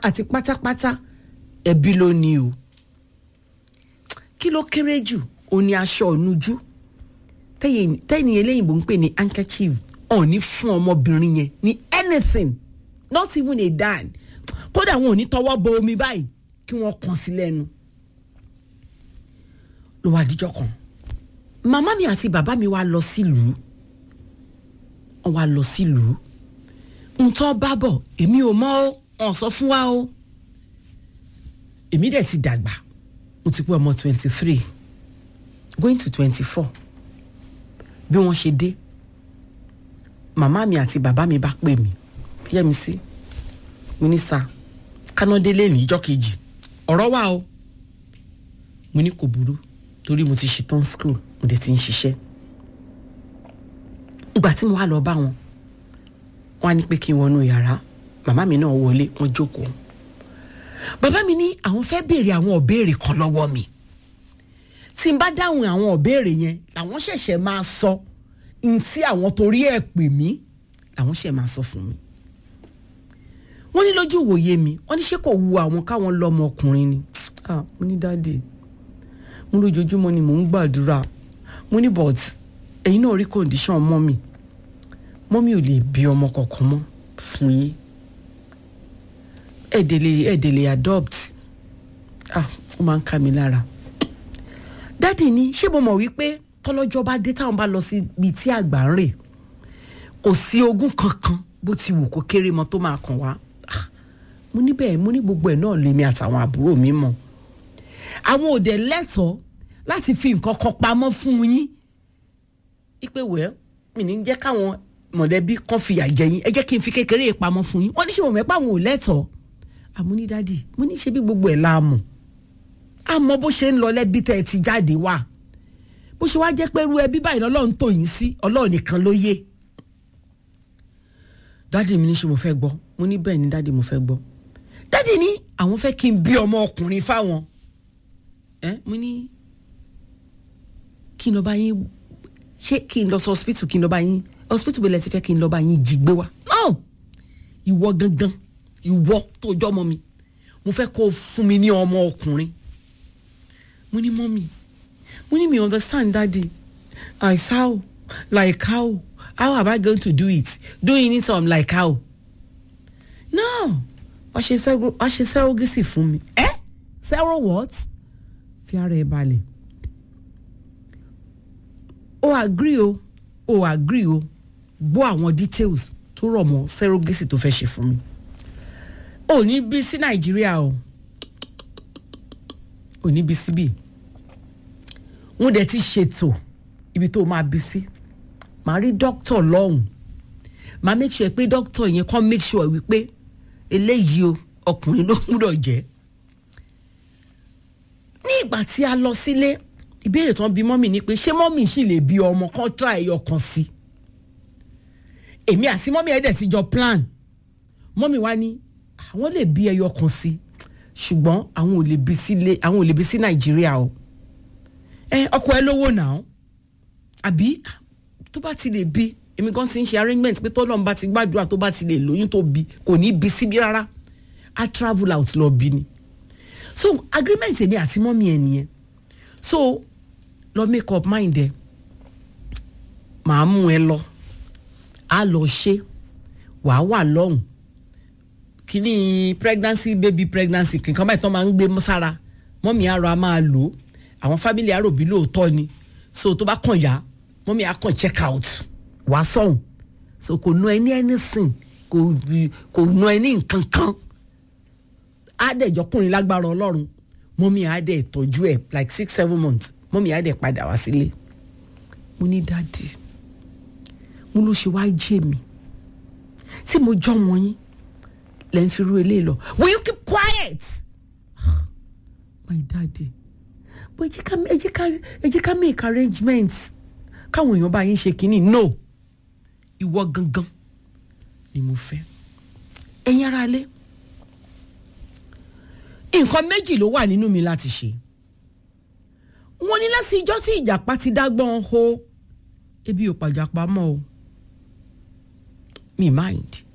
àti pátápátá ẹbí ló ní o kí ló kéré jù ó ní aṣọ ònujú tẹ́yìn eléyìnbó ń pè ní handkerchief ọ̀ ní fún ọmọbìnrin yẹn ní anything not even a dad kódà wọn ò ní tọwọ́ bọ omi báyìí kí wọ́n kàn sí lẹ́nu ló wá díjọ́ kan màmá mi àti bàbá mi wá lọ sílùú wọ́n wá lọ sílùú ntọ́ bá bọ̀ èmi ò mọ̀ ó wọ́n sọ fún wa o èmi dẹ̀ ti dàgbà mo ti pé ọmọ twenty three going to twenty four bí wọ́n ṣe dé màmá mi àti bàbá mi bá pè mí yẹ́mi sí mo ní sa kánádélé ní ìjọ́ kejì ọ̀rọ̀ wà o mo ní kò burú torí mo ti ṣetán school mo dẹ̀ ti ń ṣiṣẹ́ ìgbà tí mo wá lọ bá wọn wọn á ní pé kí n wọnú yàrá màmá mi náà wọlé wọn jókòó bàbá mi ní àwọn fẹ́ béèrè àwọn ọ̀béèrè kan lọ́wọ́ mi tí n bá dáhùn àwọn ọ̀béèrè yẹn làwọn ṣẹ̀ṣẹ̀ máa sọ n tí àwọn torí ẹ̀ pè mí làwọn ṣẹ̀ máa sọ fún mi wọ́n ní lójú ìwòye mi wọ́n ní ṣé kò wu àwọn káwọn lọ́mọ ọkùnrin ni ah mo ní dáàdì mo lójoojúmọ́ ni mò ń gbàdúrà mo ní but ẹ̀yin náà rí condition mọ́mì mọ́mì ò lè bí ọmọ kankan mọ́ fún yín ẹ̀ẹ́dẹ̀lẹ̀ ẹ̀ẹ́dẹ̀lẹ̀ adopt ah ó máa ń ká mi lára dáàdì ni ṣé mo mọ̀ wípé tọ́lọ́jọ́ bá dé táwọn bá lọ sí ibi tí àgbà ń rè kò sí ogún kankan bó ti wù kó kéré mọ́ tó máa kàn wá mo ní bẹ́ẹ̀ mo ní gbogbo ẹ̀ náà lèmi àtàwọn àbúrò mi mọ̀ àwọn òde lẹ́tọ̀ọ́ láti fi nǹkan kan pamọ́ fún yín ipe wẹ́ẹ́ mi ní jẹ́ káwọn mọ̀lẹ́bí kan fìyà jẹ yín ẹ jẹ́ kí n fi kékeré yìí pamọ́ fún yín wọ́n ní ṣe mọ̀ mẹ́pà àwọn ò lẹ́tọ̀ọ́ àmúnídádì mo ní ṣe bí gbogbo ẹ̀ la mọ̀ àmọ́ bó ṣe ń lọ lẹ́bí tẹ́ ẹ ti jáde wá bó ṣe wá jẹ́ pé irú ẹbí báyìí lọ́lọ́run tò yín sí ọlọ́run nìkan ló yé dádì mi ní ṣe mo fẹ́ gbọ́ mo ní bẹ́ẹ̀ ni dádì mo fẹ́ gbọ́ dádì ní àwọn fẹ́ kí n bí ọmọ ọkùnrin fáwọn ẹ mo ní kí n lọ bá yín ṣé kí n lọ sọ hospital kí n lọ bá yín hospital bẹ̀rẹ̀ ti fẹ́ kí n lọ bá yín jí gbé wa no ìwọ gangan ìwọ tó jọ́ ọmọ mi mo fẹ́ kó o fún mi ní ọmọ ọkùnrin mo ní mọ́mì mo ní mi understand daddy as how like how how am I going to do it doing it some like how no wàá ṣe sẹ́rọ wàá ṣe sẹ́rọgẹ́sì fún mi ẹ́ sẹ́rọ what fi ara ẹ balẹ̀ o agree o o agree o gbọ́ àwọn details tó rọ̀ mọ́ sẹ́rọgẹ́sì tó fẹ́ ṣe fún mi ò ní bí sí nàìjíríà o ò ní bí síbí wọ́n dẹ̀ ti ṣètò ibi tó máa bí sí màá rí dókítà lọ́hùn màá make sure pé dókítà yẹn kàn make sure wípé eléyìí o ọkùnrin ló gbúdọ̀ jẹ́ ní ìgbà tí a lọ sílé ìbéèrè tán bí mọ́mì ni pé ṣé mọ́mì sì lè bí ọmọ kan tra ẹyọ kan sí èmi àti mọ́mì ẹ̀dẹ̀ ti jọ plan mọ́mì wa ní àwọn lè bí ẹyọ kan sí ṣùgbọ́n àwọn ò lè bí sílé àwọn ò lè bí sí nàìjíríà o ẹ ọkọ ẹ lówó náà àbí tó bá ti lè bí èmi gan ti ń ṣe arrangement pé tọ́lọ́run bá ti gbàdúrà tó bá ti lè lóyún tó bí kò ní bí síbí rárá á travel out lọ bí ni so agreement èmi àti mọ́mí ẹ nìyẹn so lọ make up mind ẹ màá mú ẹ lọ á lọ ṣe wàá wà lọ́hùn kíní pregnancy baby pregnancy kankan báyìí tán máa ń gbé sára mọ́mí àrò a máa lò ó àwọn family àròbí lóòótọ́ ni so tó bá kàn yá mọ́mí á kàn check out wá sọ̀hún so kò nu ẹ ní anything kò kò nu ẹ ní nǹkan kan á dẹ̀ jọkùnrin lágbára ọlọ́run mọ́mí á dẹ̀ tọ́jú ẹ̀ like six seven months mọ́mí á dẹ̀ padà wá sílé mo ní dáàdì mo ló ṣe wá jẹ́ mi tí mo jọ́ wọn yín lẹ́ ń fi rú eléyìí lọ will you keep quiet my daddy bó ẹ jẹ́ ká ẹ jẹ́ ká ẹ jẹ́ ká make arrangements káwọn èèyàn bá yín ṣe kínní no ìwọ gangan ni mo fẹ́ ẹ̀yin ara lé nǹkan méjì ló wà nínú mi láti ṣe wọ́n ní láti ijọ́ tí ìjàpá ti dágbọ́n ho ebi ò pàjàpá mọ́ o mi mind